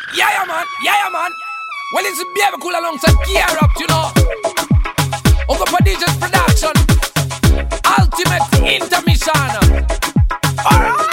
Yeah, yeah, man. Yeah, yeah, man. Well, it's a baby cool alongside Gear Up, you know. Over for DJ's production. Ultimate intermission. Alright.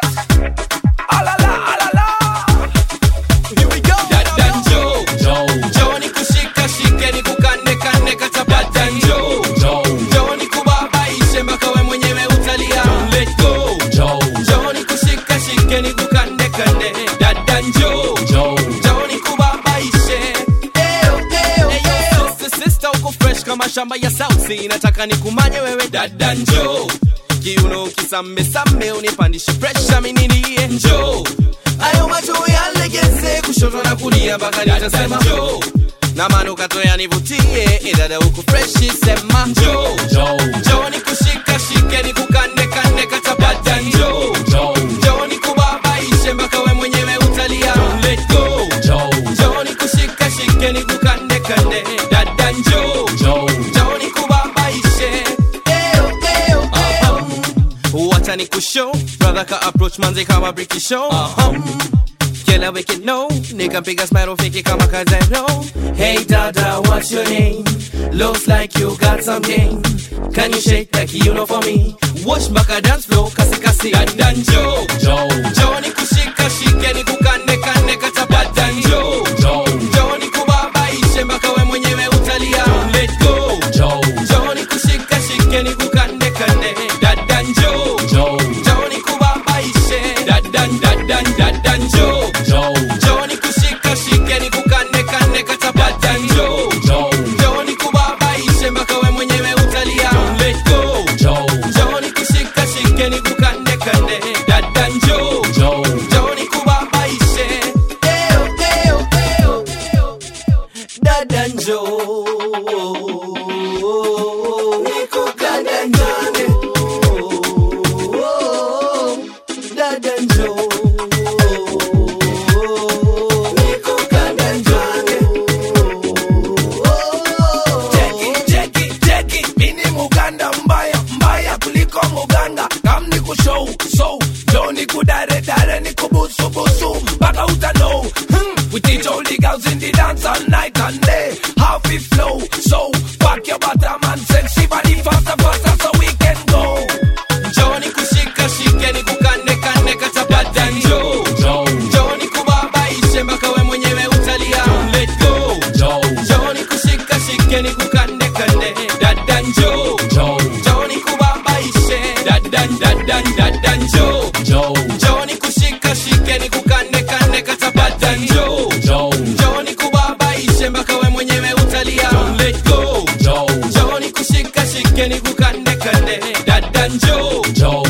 Alala, alala. Here we go. Dada njoo, njoo nikushika shike nikukande kande kachapa njoo, njoo nikubabaishe mpaka we mwenyewe utalia. Let go. Njoo nikushika shike nikukande kande. Dada njoo, njoo nikubabaishe. Eyo, eyo, eyo. Sister, sister uko fresh kama shamba ya South Sea. Nataka nikumanye wewe dada njoo kiuno kisambe sambe unipandishe presha mininiye njoo ayo macho yalegeze kushoto na kulia mpaka nitasema njoo na manukato yanivutie idada huku freshi sema njoo njoo nikushika shike nikukande kande katabata njoo njoo nikubabaishe mpaka we mwenyewe utalia let go njoo nikushika shike nikukande kande dada njoo njoo nikubabaishe Eyo, eyo, eyo. wacha ni kushow brother ka approach manze kama briki show kila wiki no nikampiga smile fiki kama kazero hey dada what's your name looks like you got some game can you shake like you know for me watch mpaka dance flow kasi kasi dada njoo njoo nikushika shike nikukande kande katapata njoo njoo nikubabaishe mpaka we mwenyewe utalia let go njoo nikushika shike nikukande kande dada njoo njoo nikubabaishe dada dada dada njoo njoo nikushika shike nikukande kande katapata njoo njoo nikubabaishe mpaka we mwenyewe utalia let go njoo nikushika shike nikukande kande dada njoo njoo nikubabaishe Eyo, eyo, eyo, eyo. dada njoo nikukande kande dada njoo nikukande kande Cheki, cheki, cheki. Mini Muganda mbaya, mbaya kuliko Muganda. Kam ni kushow, so. Jo ni kudare, dare ni kubusu, busu. Mpaka uta know. Hmm. We teach all the girls in the dance all night and day. How we flow, so. Pack your bottom and sexy body faster, faster so we can go. njoo nikushika shike nikukande kande katapata njoo njoo nikubabaishe mpaka we mwenyewe utalia let go njoo nikushika shike nikukande kande dada njoo njoo nikubabaishe dada dada dada njoo njoo nikushika shike nikukande kande katapata njoo njoo nikubabaishe mpaka we mwenyewe utalia let go njoo nikushika shike nikukande kande dada njoo